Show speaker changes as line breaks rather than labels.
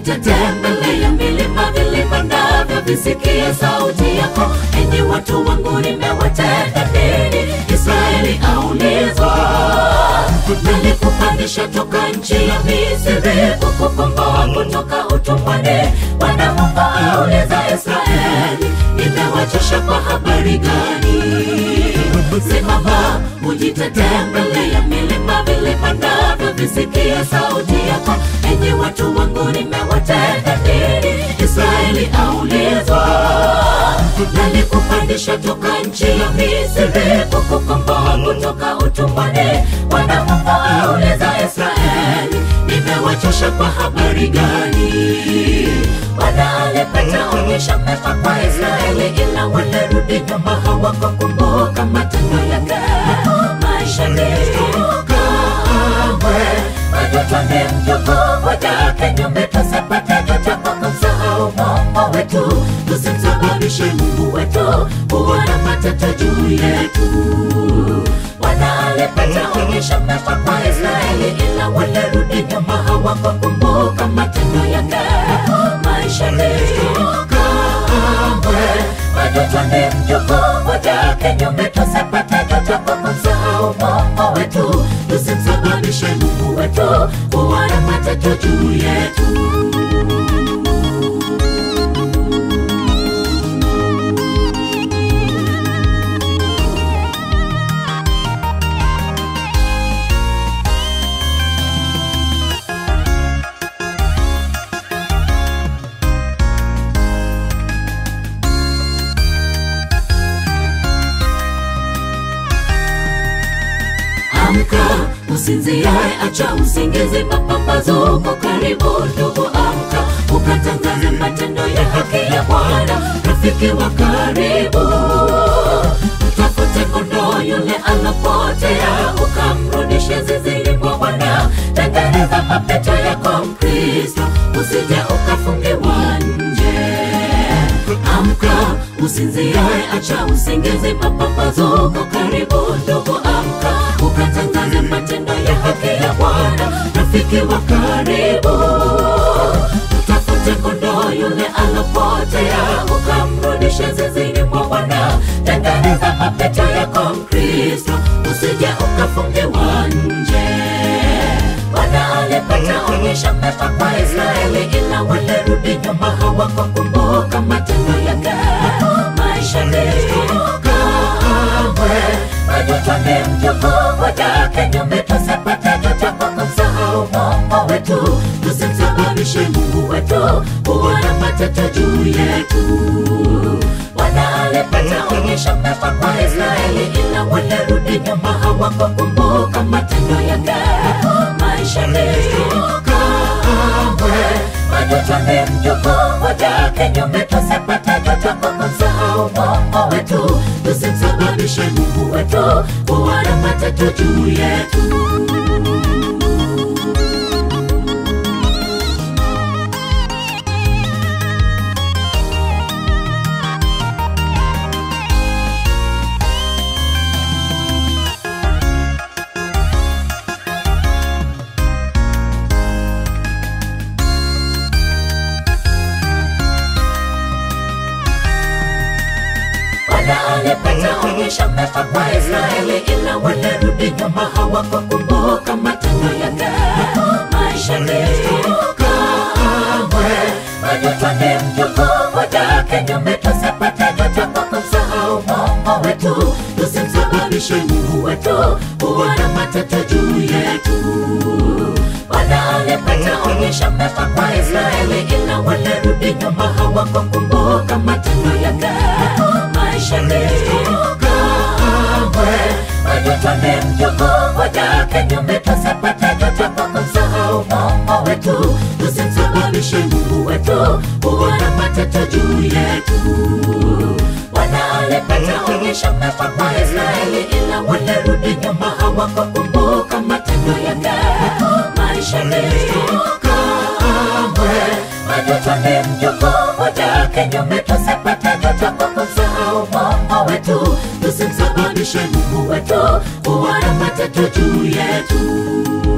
utatembelea milima vilima navyo visikie sauti yako enyi watu wangu nimewatenda nini israeli aulizwa nalikupandisha toka nchi ya misri kukukomboa kutoka utumwani bwana mungu auliza israeli nimewachosha kwa habari gani simama ujitetee mbele ya milima vilima navyo visikie sauti yako enyi watu wangu nimewatenda nini israeli aulizwa nalikupandisha toka nchi ya misri kukukomboa kutoka utumwani bwana mungu auliza israeli nimewachosha kwa habari gani bwana alipata onyesha mema kwa israeli ila walirudi nyuma hawakukumbuka matendo yake maisha ni kamwe majuto ni mjukuu wajake nyume tusipate juto kwa kumsahau mungu wetu tusimsababishe mungu wetu kuona matata juu yetu bwana alipata onyesha mema kwa israeli ila walirudi nyuma hawakukumbuka matendo yake maisha ni kamwe majuto ni mjukuu wajake nyume tusipate juto kwa kumsahau mungu wetu tusimsababishe mungu wetu kuona matata juu yetu amka usinziae acha usingizi mapambazuko karibu ndugu amka ukatangaze matendo ya haki ya bwana rafiki wa karibu mtafute kondoo yule anapotea ukamrudishe zizini mwa bwana tengeneza mapito yako mkristo usije ukafungiwa nje amka usinziae acha usingizi mapambazuko karibu ndugu amka ukatangaze matendo ya haki ya bwana rafiki wa karibu mtafute kondoo yule alopotea ukamrudisha zizini mwa bwana tengeneza mapito yako mkristo usije ukafungiwa nje bwana alipata onyesha mema kwa israeli ila walirudi nyuma hawakukumbuka matendo yake maisha ni kamwe majuto ni mjukuu wajake nyume tusipate juto kwa kumsahau mungu wetu tusimsababishe mungu wetu kuona matata juu yetu bwana alipata onyesha mema kwa israeli ila walirudi nyuma hawakukumbuka matendo yake maisha ni kamwe majuto ni mjukuu wajake nyume tusipate juto kwa kumsahau mungu wetu tusimsababishe mungu wetu kuona matata juu yetu Bwana alipata onyesha mema kwa Israeli, ila walirudi nyuma hawakukumbuka matendo yake. Maisha ni kamwe, majuto ni mjukuu wajake nyume, tusipate juto kwa kumsahau Mungu wetu, tusimsababishe Mungu wetu kuona matata juu yetu. Bwana alipata onyesha mema kwa Israeli, ila walirudi nyuma hawakukumbuka matendo yake. Maisha ni kamwe, majuto ni mjukuu wajake nyume, tusipate juto kwa kumsahau Mungu wetu, tusimsababishe Mungu wetu kuona matata juu yetu. Bwana alipata onyesha mema kwa Israeli, ila walirudi nyuma hawakukumbuka matendo yake. Maisha ni kamwe, majuto ni mjukuu wajake nyume, tusipate juto kwa kumsahau Mungu wetu, tusimsababishe Mungu wetu kuona matata juu yetu.